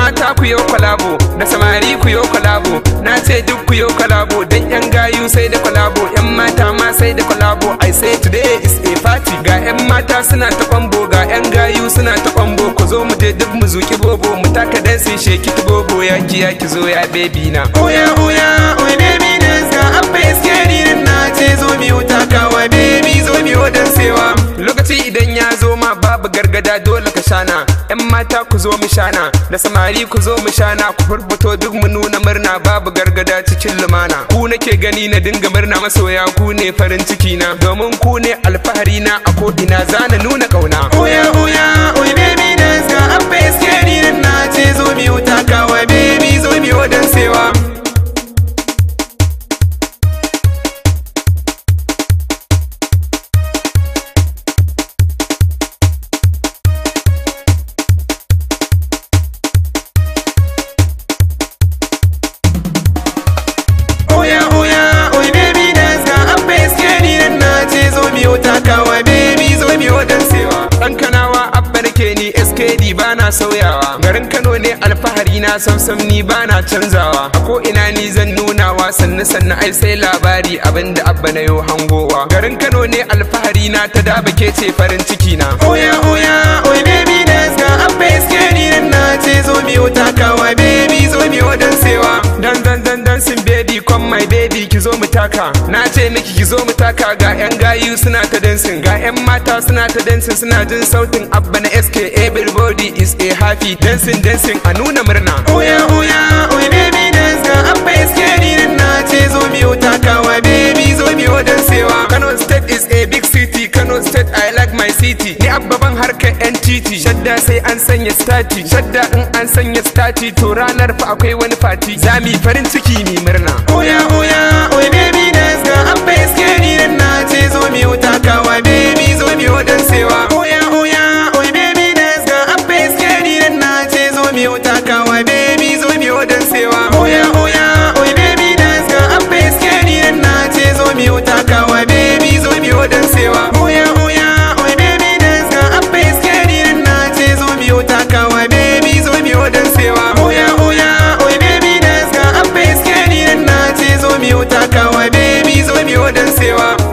mata ku yo kwalabo da samari ku yo kwalabo na ce duk ku yo kwalabo dan yan gayu sai da kwalabo yan mata ma sai da kwalabo I say today is a party ga yan mata suna ta kwambo ga yan gayu suna ta kwambo ku zo mu je duk mu zuki bobo mu taka dansin sheki ta bobo ya ki ya ki zo ya baby na Oya oya oy baby dance ga abba iskeri nan na ce zo mi wuta kawa baby zo mi wadan sewa lokaci idan ya zo ma babu gargada dole ka shana yan mata ku zo mu shana da samari ku zo mu shana ku furfuto duk mu nuna murna babu gargada cikin lumana ku nake gani na dinga murna masoya ku ne farin ciki na domin ku ne alfahari na a ko ina zana nuna kauna Oya oya oy baby dance ga abba iskeri nan na ce zo mi wuta kawa baby zo mi wadan sewa Oya oya oy baby dance ga abba iskeri nan na ce zo mi wuta kawa baby zo mi wadan sewa dan kanawa abba nake ni skd bana sauyawa garin kano ne alfahari na samsam ni bana canzawa a ko ina ni zan nunawa sannu sannu ai sai labari abinda abba na yo hangowa garin kano ne alfahari na ta daba ke ce farin ciki na Oya oya oy baby dance ga abba iskeri nan na ce zo mi wuta kawa baby zo mi wadan sewa dan dan dan dancing baby come my baby ki zo mu taka na ce miki ki zo mu taka ga yan gayu suna ta dancing ga yan mata suna ta dancing suna jin sautin abba na sk everybody is a happy dancing dancing a nuna murna Oya oya oy baby dance ga abba iskeri nan na ce zo mi wuta kawa baby zo mi wadan sewa Kano state is a big city Kano state I like my city Ni abbaban harkar yan titi Shadda sai an sanya stati Shadda in an sanya stati To ranar fa akwai wani fati Zami farin ciki mi murna Oya oya oy baby dance ga abba iskeri nan na ce zo mi wuta kawa baby zo mi wadan sewa Oya oya oy baby dance ga abba iskeri nan na ce zo mi wuta kawa baby zo mi wadan sewa Oya oya oy baby dance ga abba iskeri nan na ce zo mi wuta kawa baby zo mi wadan sewa Oya oya oy baby dance ga abba iskeri nan na ce zo mi wuta kawa baby zo mi wadan sewa Oya oya oy baby dance ga abba iskeri nan na ce zo mi wuta kawa baby zo mi wadan sewa